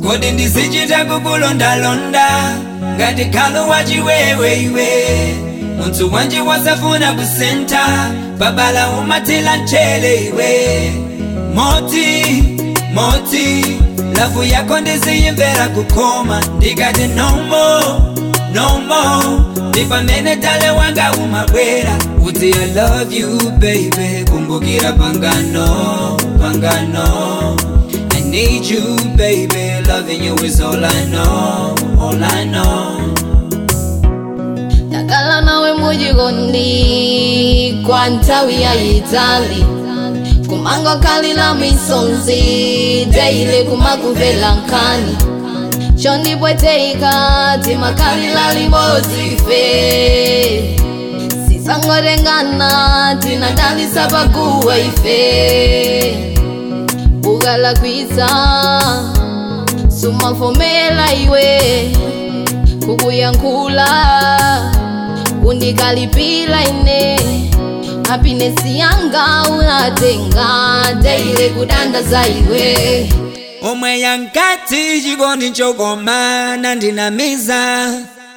kodi ndizichita kukulondalonda ngati khalo wachiwewe iwe munthu wanji wasafuna kusenta babala umathila mchele iwe moti moti lavu yako ndiziyimvera kukoma ndikati no more no more ndipamene tale wanga umabwera uti i love you baby kumbukira pangano pangano i need you baby loving you is all i know all i know ndakhala nawe mujikondi kwa nthawi yayitali kumangokhalira misonzi teile kumakuvela nkhani chondipweteka timakhalira limodzi ife sisangotengana tinadalisa pakuwa ife ukalakwitsa sumafomera iwe kukuyankhula undikalipira ine hapinesi yanga unatenga teile kudandaza iwe omwe yankati chikondi chokoma nandinamiza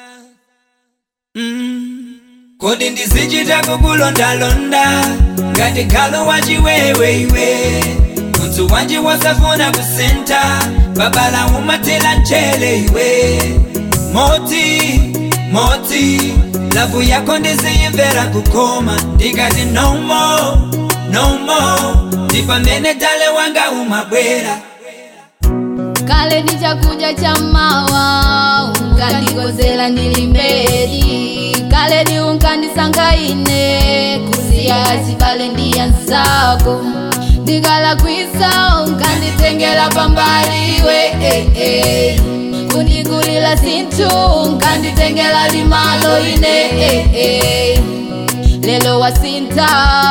mm. kodi ndizichita kukulondalonda ngati khalo wachiwewe iwe munthu wanji wasafuna kusenta babala umathila mchele iwe moti moti lavu yako ndiziyimvera kukoma ndikati no more no more ndipamene tale wanga umabwera kale ndi chakudya cha mawa unkandikozera ndili mbedi kale ndi unkandisankha ine kusiya chibale ndi anzako ndikalakwitsa unkanditengera pambali iwe eh, eh. kundigulira zinthu unkanditengera limalo ine eh, eh. lelo wasintha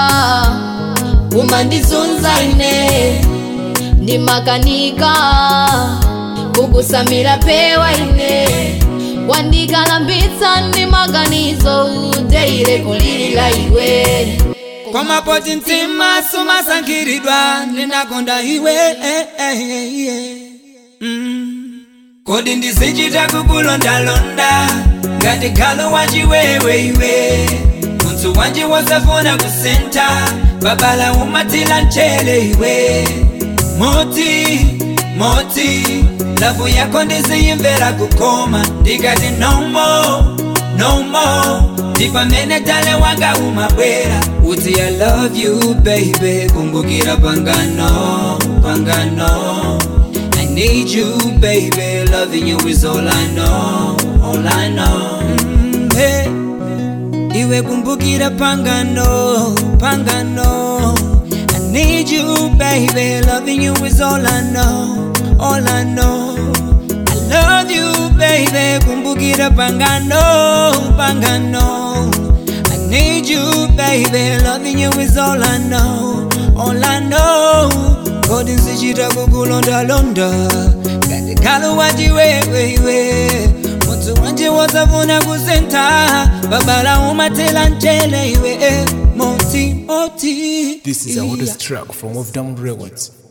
umandizunza ine ndimakanika kukusamira pewa ine wandikalambitsa ndi maganizo teile kulilira iwe koma poti mtima sumasankhiridwa ndinakonda iwe eh, eh, eh, yeah. mm. kodi ndizichita kukulondalonda ngati khalo wachiwewe iwe munthu wanji wasafuna kusenta babala umathila mchele iwe moti moti lavu yako ndiziyimvera kukoma ndikati no more no more ndipamene tale wanga umabwera uti i love you baby kumbukira pangano pangano i need you baby loving you is all i know all i know mm, hey. iwe kumbukira pangano pangano i need you baby loving you is all i know all i know i love you baby kumbukira pangano pangano i need you baby loving you is all i know all i know kodi nzichita kukulondalonda ngati khalo wachiwewewe munthu wanje wasafuna kusenta babala umathela mchele iwe eh, moti moti This is a yeah. hottest track from Off Down Records.